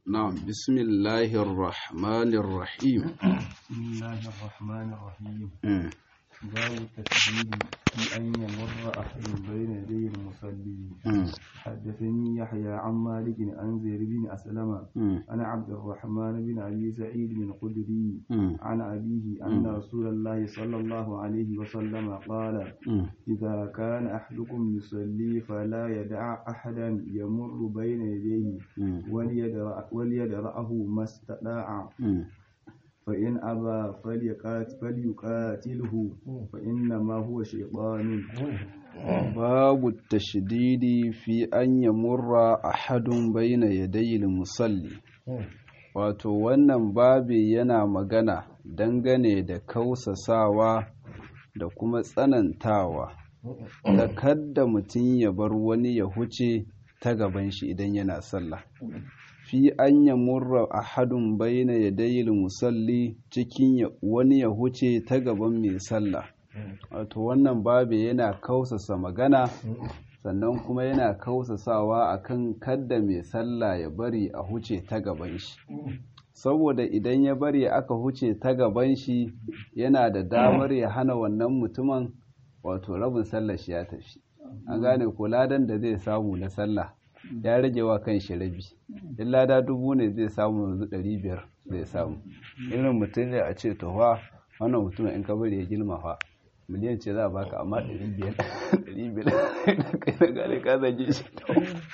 نعم بسم الله الرحمن الرحيم بسم الله الرحمن الرحيم مم. باب التسجيل في أن يمر أحد بين يدي المصلي مم. حدثني يحيى عن مالك عن زيد بن أسلم مم. عن عبد الرحمن بن أبي سعيد بن الخدري مم. عن أبيه أن رسول الله صلى الله عليه وسلم قال مم. إذا كان أحدكم يصلي فلا يدع أحدا يمر بين يديه مم. وليدرأ- وليدرأه ما استطاع مم. فإن أبى فليقات فليقاتله فإنما هو شيطان باب التشديد في أن يمر أحد بين يدي المصلي wato wannan babi yana magana dangane da kausasawa da kuma tsanantawa da kadda mutum ya bar wani ya huce ta gaban shi idan yana sallah fi an ya murra ahadun baina yadayil musalli cikin ya- wani ya huce ta gaban mai sallah wato wannan babi yana kausasa magana sannan kuma yana kausasawa akan kadda mai sallah ya bari a huce ta gaban shi saboda idan ya bari aka huce ta gaban shi yana da damar ya hana wannan mutumin wato rabin sallar shi ya tafi an gane ko ladan da zai samu na sallah ya rage wa kan shi rabi in lada dubu ne zai samu yanzu ɗari biyar zai samu irin mutum ne a ce to fa wannan mutumin in ka bari ya girma fa miliyan ce za a baka amma ɗari biyar ɗari biyar kai na gane ka zage shi to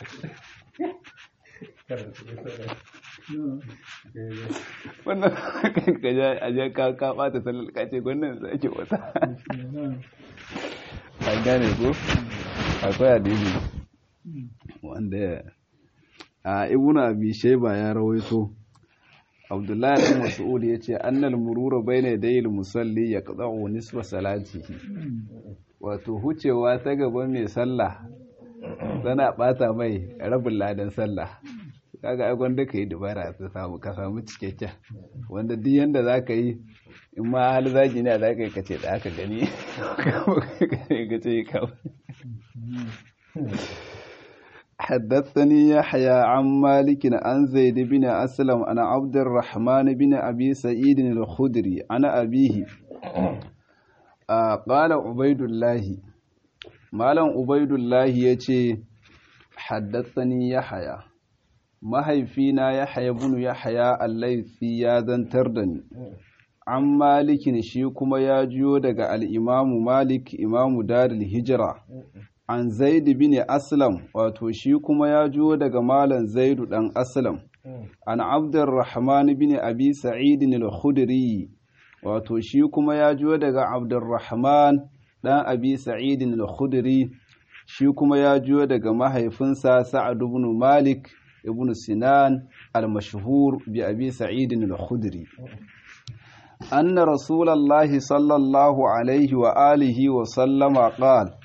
wannan ka ja a ja ka ka bata sallar ka ce wannan sai ake wata an gane ko akwai hadisi wanda a ibnu abi shayba ya rawaito abdullahi bin mas'ud yace annal murura bayna yadayil musalli yaqta'u nisfa salatihi wato hucewa ta gaban mai sallah tana bata mai rabin ladan sallah kaga ai gwanda ka yi dubara ta samu ka samu cikakken wanda duk yanda za ka yi in ma hali zagi ne za ka yi kace da aka gani ka ce ka حدثني يحيى عن مالك عن زيد بن أسلم عن عبد الرحمن بن أبي سعيد الخدري عن أبيه آه قال عبيد الله مالا عبيد الله يتي حدثني يحيى mahaifina ya haya bunu ya haya allaifi ya zantar da ni an malikin shi kuma ya jiyo daga al'imamu malik imamu daril hijira an zaidu bin aslam wato shi kuma ya jiyo daga malan zaidu dan aslam an abdurrahman bin abi sa'idin al-khudri wato shi kuma ya jiyo daga abdurrahman dan abi sa'idin al-khudri shi kuma ya jiyo daga mahaifinsa sa'ad ibn malik ibn sinan al-mashhur bi abi sa'id al-khudri anna rasulullahi sallallahu alaihi wa alihi wa sallama qala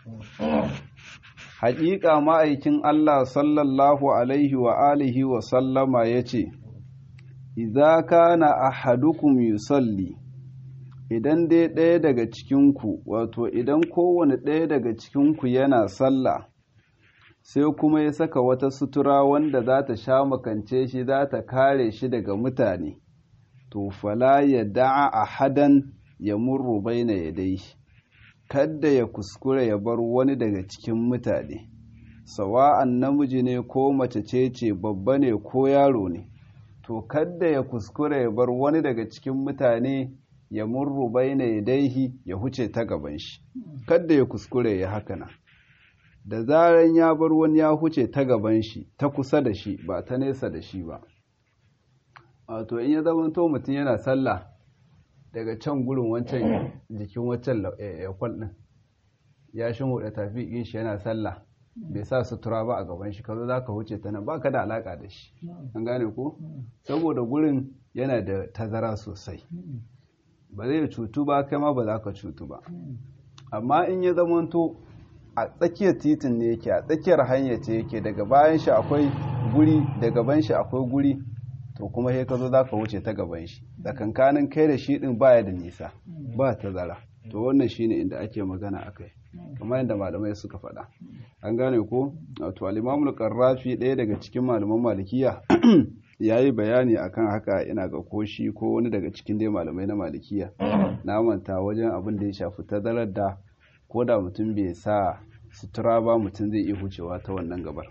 haƙiƙa ma'aikin Allah sallallahu alaihi wa alihi wa sallama yace idza kana ahadukum yusalli idan dai ɗaya daga cikinku wato idan kowane ɗaya daga cikinku yana sallah sai kuma ya saka wata sutura wanda za ta sha makance shi za ta kare shi daga mutane to fala ya da'a a hadan ya murru baina ya dai kadda ya kuskura ya bar wani daga cikin mutane sawa'an namiji ne ko mace ce ce babba ne ko yaro ne to kadda ya kuskura ya bar wani daga cikin mutane ya murru baina ya daihi ya huce ta gaban shi kadda ya kuskure ya haka nan da zaran ya bar wani ya huce ta gaban shi ta kusa da shi ba ta nesa da shi ba wato in ya zama to mutum yana sallah daga can gurin wancan jikin wancan yakwal ɗin ya shin tafi in shi yana sallah bai sa sutura ba a gaban shi kazo za ka huce ta nan ba ka da alaka da shi an gane ko saboda gurin yana da tazara sosai ba zai cutu ba kai ma ba za ka cutu ba amma in ya zama to a tsakiyar titin ne yake a tsakiyar hanya ce yake daga bayan shi akwai guri da gaban shi akwai guri to kuma sai ka zo za ka wuce ta gaban shi tsakankanin kai da shi din baya da nisa ba tazara to wannan shine inda ake magana akai kamar yadda malamai suka faɗa an gane ko wato al-imamul qarrafi ɗaya daga cikin malaman malikiya ya yi bayani akan haka ina ga koshi ko wani daga cikin dai malamai na malikiya na manta wajen abin da ya shafi tazarar da ko da mutum bai sa sutura ba mutum zai iya hucewa ta wannan gabar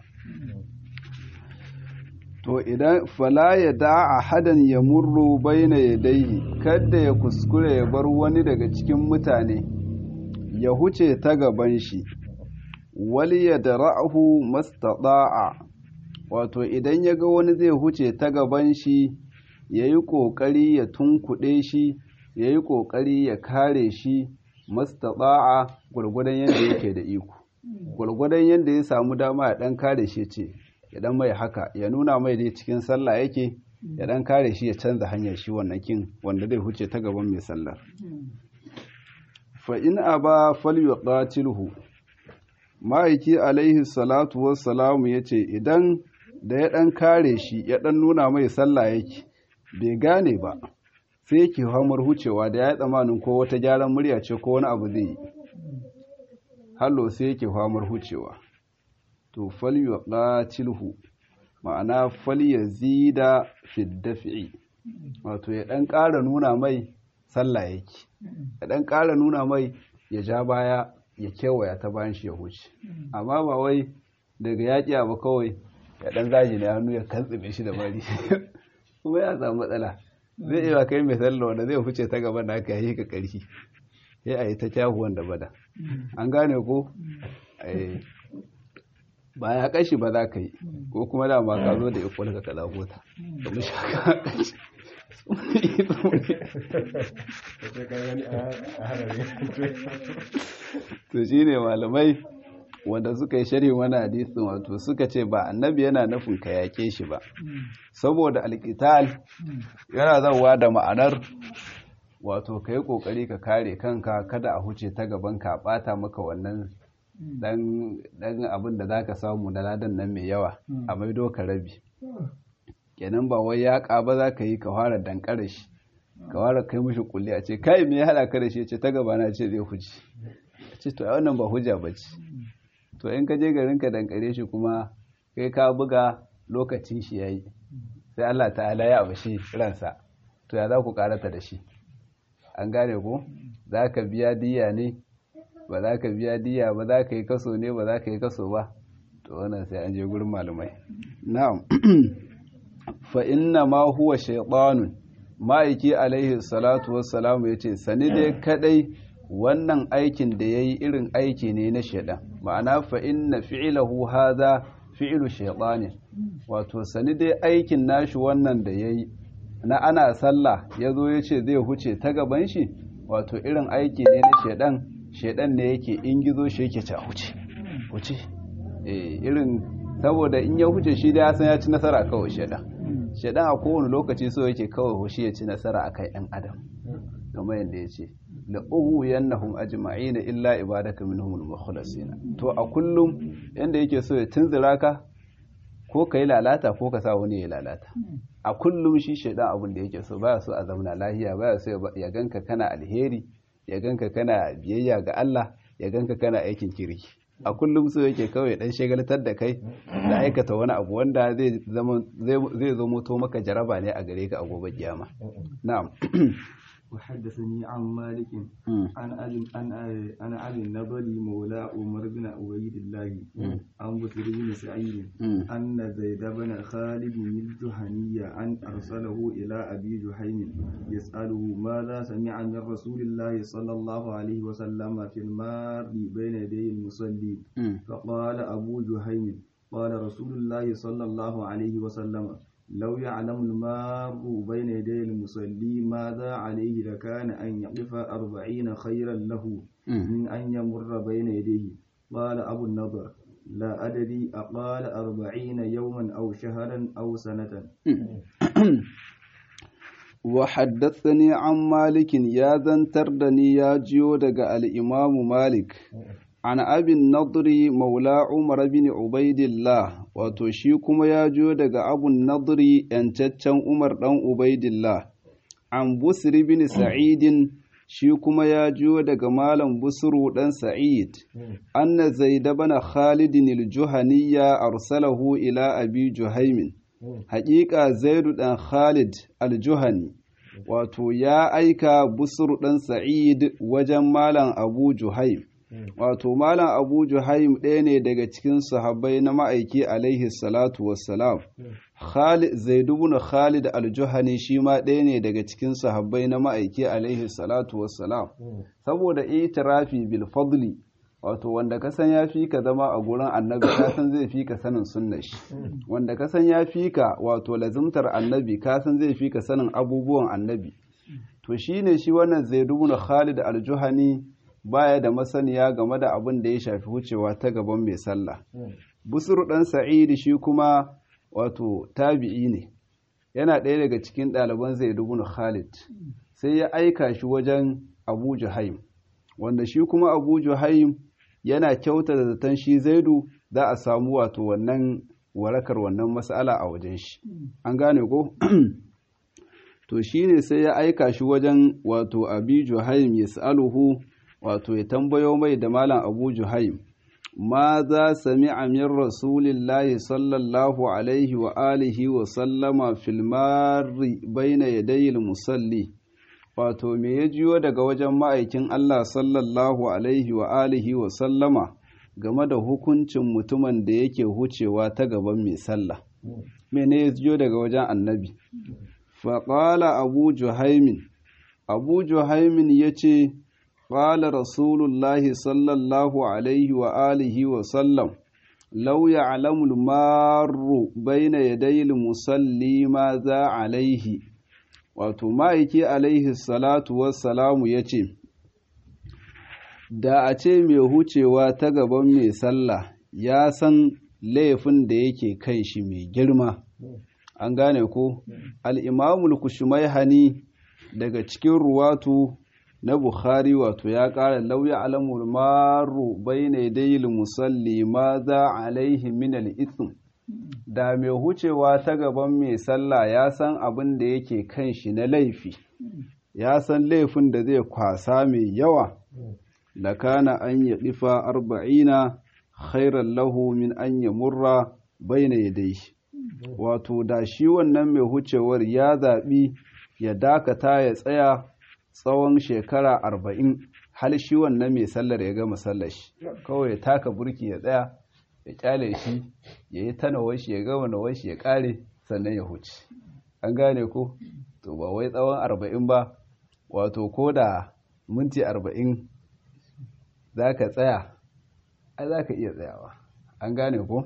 to idan fala ya da'a hadan ya murru baina yadayhi kada ya kuskure ya bar wani daga cikin mutane ya huce ta gaban shi wal yadra'hu mastata'a wato idan ya ga wani zai huce ta gaban shi yayi kokari ya tunkuɗe shi yayi kokari ya kare shi mastata'a gurgurdan yadda yake da iko gurgurdan yadda ya samu dama ya dan kare shi ce ya dan mai haka ya nuna mai dai cikin sallah yake ya dan kare shi ya canza hanyar shi wannan kin wanda zai huce ta gaban mai sallar fa in aba falyuqatilhu ma'aiki alaihi salatu wassalamu yace idan da ya dan kare shi ya dan nuna mai sallah yake bai gane ba sai yake hamar hucewa da ya yi tsamanin ko wata gyaran murya ce ko wani abu zai yi hallo sai yake hamar hucewa to falyuqatilhu ma'ana falyazida fi daf'i wato ya dan ƙara nuna mai sallah yake ya dan ƙara nuna mai ya ja baya ya kewaya ta bayan shi ya huce amma ba wai daga yaƙi ba kawai ya dan zaji ne hannu ya kantsime shi da bari kuma ya samu matsala zai iya kai mai sallah wanda zai huce ta gaban da aka yi ka ƙarfi sai a yi ta kyahuwan da bada an gane ko ba ya kashi ba za ka yi ko kuma dama ka zo da ikwal ka kaza gota da mu shaka to shi ne malamai wanda suka yi sharhi wani hadisin wato suka ce ba annabi yana nufin ka yake shi ba saboda alkital yana zauwa da ma'anar wato ka yi kokari ka kare kanka kada a huce ta gaban ka bata maka wannan dan abin da za ka samu na ladan nan mai yawa a maido ka rabi kenan ba wai ya ba za ka yi ka fara dankara shi ka fara kai mishi kulli a ce kai me ya hada ka da shi ce ta gaba na ce zai huji ce to wannan ba hujja ba ce to in ka je garin ka dankare shi kuma kai ka buga lokacin shi yayi sai Allah ta'ala ya abashi ransa to ya za ku karata da shi an gane ko za ka biya diya ne ba za ka biya diya ba za ka yi kaso ne ba za ka yi kaso ba to wannan sai an je gurin malamai na'am fa inna ma huwa shaytanun ma'aiki alaihi salatu wassalamu yace sani dai kadai wannan aikin da yayi irin aiki ne na shaydan ma'ana fa inna fi'lahu hadha fi'lu shaytanin wato sani dai aikin nashi wannan da yayi na ana sallah yazo yace zai huce ta gaban shi wato irin aiki ne na shaydan shaidan ne yake in gizo shi yake ca huce huce irin saboda in ya huce shi da ya san ya ci nasara kawai shaidan shaidan a kowane lokaci so yake kawai hushi ya ci nasara a kai yan adam kamar yadda ya ce la uhu yannahum ajma'ina illa ibadaka minhum al-mukhlasina to a kullum yanda yake so ya tunzura ka ko kai lalata ko ka sa wani ya lalata a kullum shi shaidan abin da yake so baya so a zauna lahiya baya so ya ganka kana alheri ya ganka kana biyayya ga Allah ya ganka kana aikin kirki a kullum so yake kawai dan shagaltar da kai da aikata wani abu wanda zai zama zai zo moto maka jaraba ne a gare ka a gobe kiyama na'am وحدثني عن مالك عن أبي عن عن أبي النضر مولى عمر بن عبيد الله عن بكر بن سعيد أن زيد بن خالد الجهني أن أرسله إلى أبي جحيم يسأله ماذا سمع من رسول الله صلى الله عليه وسلم في المار بين يدي المصلي فقال أبو جحيم قال رسول الله صلى الله عليه وسلم لو يعلم المار بين يدي المصلي ماذا عليه لكان أن يقف أربعين خيرا له من أن يمر بين يديه قال أبو النضر لا أدري أقال أربعين يوما أو شهرا أو سنة وحدثني عن مالك يا ذنتردني يا جيودك الإمام مالك an abin nadri maula umar bin ubaidillah wato shi kuma ya jo daga abun nadri yancaccen umar dan ubaidillah an busri bin sa'idin shi kuma ya jo daga malam busru dan sa'id anna zaid bana khalidin al-juhaniyya arsalahu ila abi juhaimin haƙiƙa zaidu ɗan khalid aljuhani wato ya aika busur ɗan sa'id wajen malam abu juhaim wato malam abu juhaim ɗaya ne daga cikin sahabbai na ma'aiki alaihi salatu wassalam khalid zaidu bin khalid aljuhani shi ma ɗaya ne daga cikin sahabbai na ma'aiki alaihi salatu wassalam saboda itirafi bil fadli wato wanda ka san ya fi ka zama a gurin annabi ka san zai fi ka sanin sunnar shi wanda ka san ya fi ka wato lazimtar annabi ka san zai fi ka sanin abubuwan annabi to shine shi wannan zaidu bin khalid aljuhani baya da masaniya game da abin da ya shafi wucewa ta gaban mai sallah busur dan sa'id shi kuma wato tabi'i ne yana ɗaya daga cikin ɗaliban zaidu bin khalid sai ya aika shi wajen abu juhaim wanda shi kuma abu juhaim yana kyauta da zaton shi zaidu za a samu wato wannan warakar wannan matsala a wajen shi an gane ko to shi ne sai ya aika shi wajen wato abi juhaim ya sa'aluhu wato ya tambayo mai da malam abu juhaim ma za sami min rasulillahi sallallahu alaihi wa alihi wa sallama filmari baina yadayil musalli wato me ya jiyo daga wajen ma'aikin Allah sallallahu alaihi wa alihi wa sallama game da hukuncin mutumin da yake hucewa ta gaban mai sallah mene ya jiyo daga wajen annabi faƙala abu juhaimin abu juhaimin ya ce ƙala rasulullahi sallallahu alaihi wa alihi wa sallam lau ya alamul maru baina yadayil musalli ma za alaihi wato ma'aiki alaihi salatu wassalamu ya ce da a ce mai hucewa ta gaban mai sallah ya san laifin da yake kan shi mai girma an gane ko al'imamul kushmaihani daga cikin ruwatu na bukhari wato ya ƙara lauya alamul maru bai ne dayil musalli ma za alaihi min al'ithim da mai hucewa ta gaban mai sallah ya san abin da yake kan shi na laifi ya san laifin da zai kwasa mai yawa da kana an ya ɗifa arba'ina khairan lahu min an ya murra bai na yadai wato da shi wannan mai hucewar ya zaɓi ya dakata ya tsaya tsawon shekara arba'in hal shi wannan mai sallar ya gama sallar shi kawai ya taka burki ya tsaya ya kyale shi ya yi ta shi ya gama nawar shi ya kare sannan ya huce an gane ko to ba wai tsawon arba'in ba wato ko da minti arba'in za ka tsaya ai za ka iya tsayawa an gane ko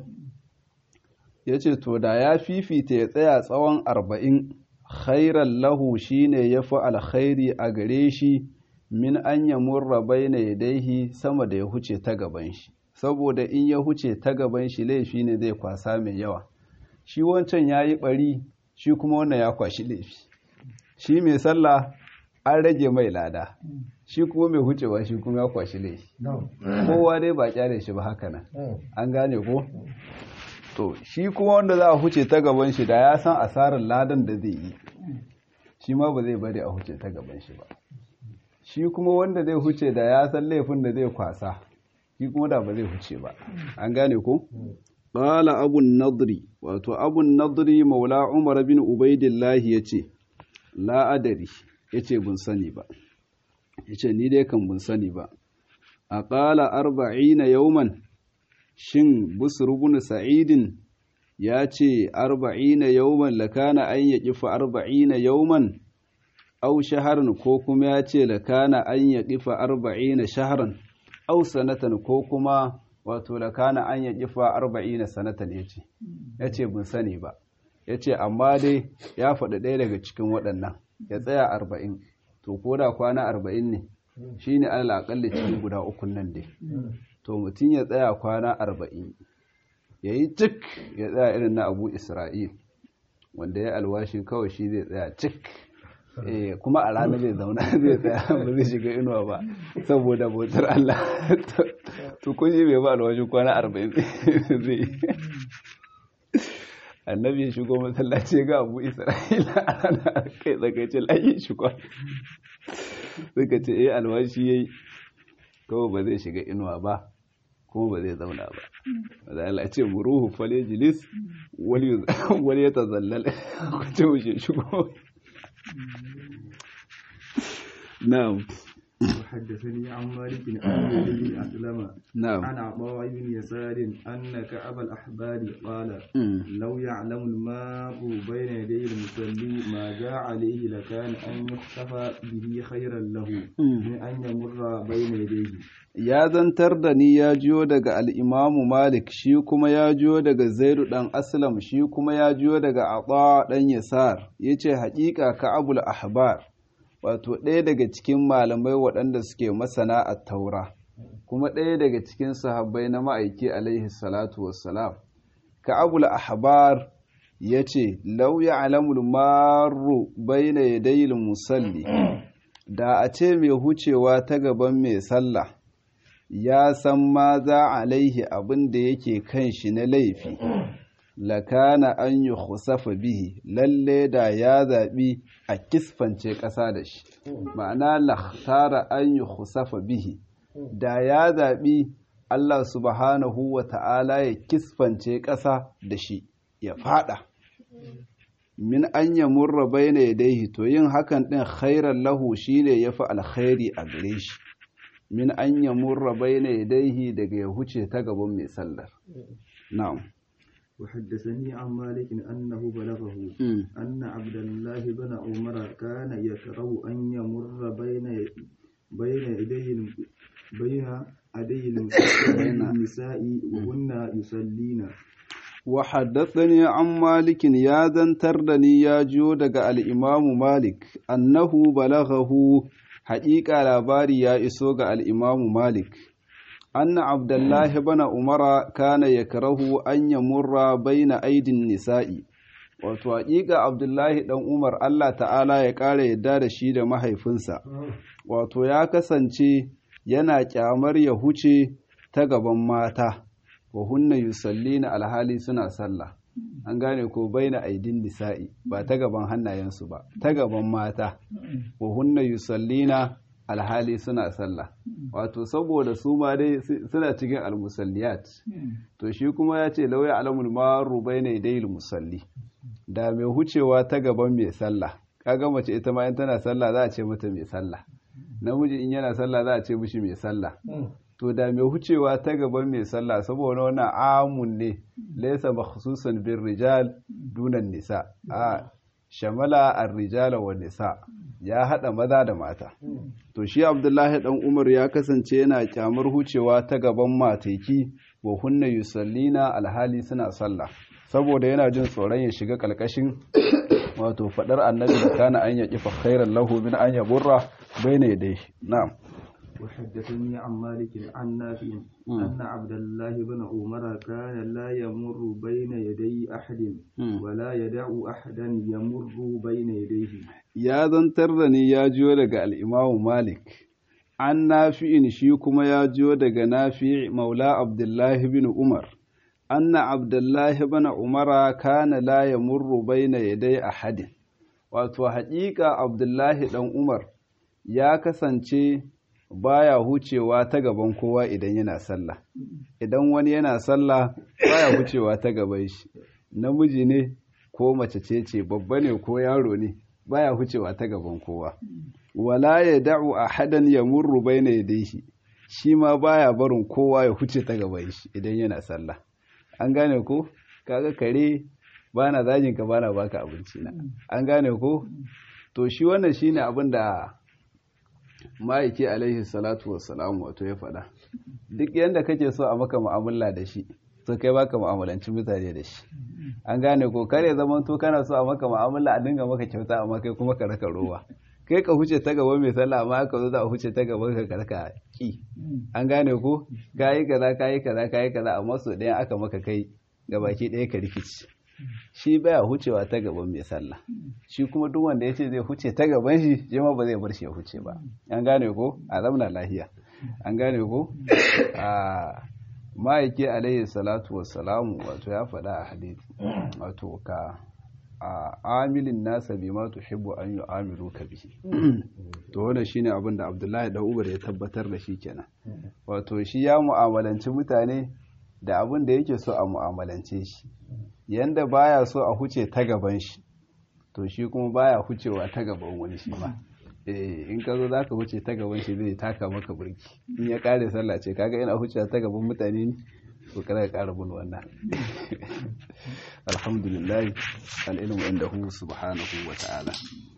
ya ce to da ya fifita ya tsaya tsawon arba'in khairan lahu shine ya fi alkhairi a gare shi min an yamurra bai na yadaihi sama da ya huce ta gaban shi saboda in ya huce ta gaban shi laifi ne zai kwasa mai yawa shi wancan ya yi ɓari shi kuma wannan ya kwashi laifi shi mai sallah an rage mai lada shi kuma mai hucewa shi kuma ya kwashi laifi kowa dai ba kyale shi ba haka nan an gane ko to shi kuma wanda za a huce ta gaban shi da ya san asarar ladan da zai yi shi ma ba zai bari a huce ta gaban shi ba shi kuma wanda zai huce da ya san laifin da zai kwasa shi kuma da ba zai huce ba an gane ko qala abun nadri wato abun nadri maula umar bin ubaidillahi yace la adari yace bun sani ba yace ni dai kan bun sani ba a qala arba'ina yawman shin busr ibn sa'idin ya ce arba'ina yawman lakana an yaqifa arba'ina yawman aw shaharan ko kuma ya ce lakana an yaqifa arba'ina shahran aw sanatan ko kuma wato lakana an yaqifa arba'ina sanatan yace yace bin sani ba yace amma dai ya faɗi ɗaya daga cikin waɗannan ya tsaya arba'in to ko da kwana arba'in ne shine alal aƙalli cikin guda uku nan dai to mutum ya tsaya kwana arba'in ya yi cik ya tsaya irin na abu isra'il wanda ya alwashin kawai shi zai tsaya cik kuma a ranar zai zauna zai tsaya ba zai shiga inuwa ba saboda bautar Allah to kun yi bai ba alwashin kwana arba'in zai annabi ya shigo masallaci ga abu isra'ila a ranar kai tsakaice layi shi kwana suka ce eh alwashi ya yi kawai ba zai shiga inuwa ba kuma ba zai zauna ba da Allah ce muruhu fale jilis wani ya tazallal ku ce wuce shigo na'am وحدثني عن مالك عن زيد بن أسلم نعم عن عطاء بن يسار أن كعب الأحبار قال لو يعلم الماء بين يدي المصلي ما جاء عليه لكان أن يحتفى به خيرا له من أن يمر بين يديه ya zantar da ni ya jiyo daga al'imamu Malik shi kuma ya jiyo daga Zaidu ɗan Aslam shi kuma ya jiyo daga Ata ɗan Yasar ya ce haƙiƙa ka abul ahbar wato ɗaya daga cikin malamai waɗanda suke masana a taura kuma ɗaya daga cikin sahabbai na ma'aiki alaihi salatu wassalam ka abul ahbar ya ce lauya alamul maru bai na yadayil musalli da a ce mai hucewa ta gaban mai sallah ya san ma za alaihi abin da yake kan shi na laifi lakana an yi khusafa bihi lalle da ya zaɓi a kisfance ƙasa da shi ma'ana lahtara an yi khusafa bihi da ya zaɓi Allah subhanahu wa ta'ala ya kisfance ƙasa da shi ya fada min an ya murra bai na yadaihi to yin hakan ɗin khairar lahu shi ne ya fi alkhairi a gare shi min an ya murra bai na yadaihi daga ya huce ta gaban mai sallar na'am وحدثني عن مالك أنه بلغه أن عبد الله بن عمر كان يكره أن يمر بين بين يدي بين يدي النساء وهن يصلين وحدثني عن مالك يا ذنتردني يا جودك الإمام مالك أنه بلغه حقيقة لاباري يا إسوغ الإمام مالك أن عبد الله بن عمر كان يكره أن يمر بين أيدي النساء wato haƙiƙa abdullahi ɗan umar allah ta'ala ya ƙara yadda da shi da mahaifinsa wato ya kasance yana ƙyamar ya huce ta gaban mata wa hunna yusallina alhali suna sallah an gane ko baina aidin nisa'i ba ta gaban hannayensu ba ta gaban mata wa hunna yusallina alhali suna sallah wato saboda su ma dai suna cikin almusalliyat to shi kuma ya ce lauya alamul maru baina idayil musalli da mai hucewa ta gaban mai sallah kaga mace ita ma in tana sallah za a ce mata mai sallah namiji in yana sallah za a ce mishi mai sallah to da mai hucewa ta gaban mai sallah saboda wannan amun ne laysa makhsusan bin rijal dunan nisa a shamala ar-rijala wa nisa ya hada maza da mata to shi abdullahi dan umar ya kasance yana kyamar hucewa ta gaban mateki wa hunna yusallina alhali suna sallah saboda yana jin tsoron ya shiga kalkashin wato fadar annabi da kana an yaki fa khairan lahu min an yaburra bayna yadayhi na'am وحدثني عن مالك عن نافع أن عبد الله بن عمر كان لا يمر بين يدي أحد ولا يدع أحدا يمر بين يديه يا ذنترني يا جو daga al-Imam Malik an nafi'in shi kuma ya jo daga nafi' maula Abdullah bin Umar anna Abdullah bin Umar kana la yamurru bayna yaday ahadin wato haƙiƙa Abdullahi dan Umar ya kasance baya hucewa ta gaban kowa idan yana sallah idan wani yana sallah baya hucewa ta gaban shi namiji ne ko mace ce ce babba ne ko yaro ne baya hucewa ta gaban kowa wala ya da'u ahadan yamurru baina yadayhi shi ma baya barin kowa ya huce ta gaban shi idan yana sallah an gane ko kaga kare bana zagin ka bana baka abinci na an gane ko to shi wannan shine abin da ma'aiki alaihi salatu wassalamu wato ya faɗa duk yadda kake so a maka mu'amala da shi to kai baka mu'amalanci mutane da shi an gane ko kare zaman to kana so a maka mu'amala a dinga maka kyauta amma kai kuma ka raka rowa kai ka huce ta gaba mai sallah amma ka zo za a huce ta gaba ka karka ki an gane ko kayi kaza kayi kaza kayi kaza amma so ɗayan aka maka kai gabaki ɗaya ka rikici shi baya hucewa ta gaban mai sallah shi kuma duk wanda ya ce zai huce ta gaban shi shi ma ba zai bar shi ya huce ba an gane ko a zamna lahiya an gane ko a ma'aiki alaihi salatu wassalamu wato ya faɗa a hadisi wato ka amilin nasa bima tuhibbu an yu'amiluka bihi to wannan shine abin da Abdullahi da Umar ya tabbatar da shi kenan wato shi ya mu'amalanci mutane da abin da yake so a mu'amalance shi yanda baya so a huce ta gaban shi to shi kuma baya hucewa ta gaban wani shi ma eh in ka zo zaka huce ta gaban shi zai taka maka burki in ya kare sallah ce kaga ina hucewa ta gaban mutane ne to kada ka kara bin wannan alhamdulillah al-ilmu indahu subhanahu wa ta'ala